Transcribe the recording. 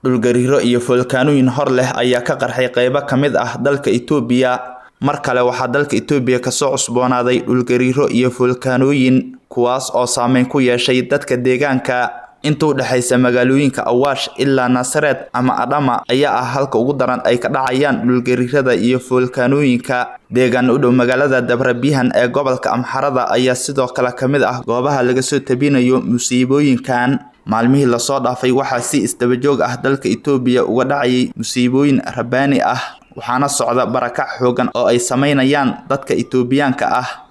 dhulgariiro iyo foolkaanooyin hor leh ayaa ka qarxay qaybo ka mid ah dalka itoobiya mar kale waxaa dalka itoobiya kasoo cusboonaaday dhulgariiro iyo foolkaanooyin kuwaas oo saameyn ku yeeshay dadka deegaanka inta u dhexaysa magaalooyinka awaash ilaa naasareed ama adhama ayaa ah halka ugu daran ay ka dhacayaan dhulgariirada iyo foolkaanooyinka deegaan u dhow magaalada dabrabihan ee gobolka amxarada ayaa sidoo kale ka mid ah goobaha laga soo tabinayo musiibooyinkan maalmihii lasoo dhaafay waxaa si isdabajoog ah dalka itoobiya uga dhacayay musiibooyin rabaani ah waxaana socda barakac xoogan oo ay sameynayaan dadka itoobiyaanka ah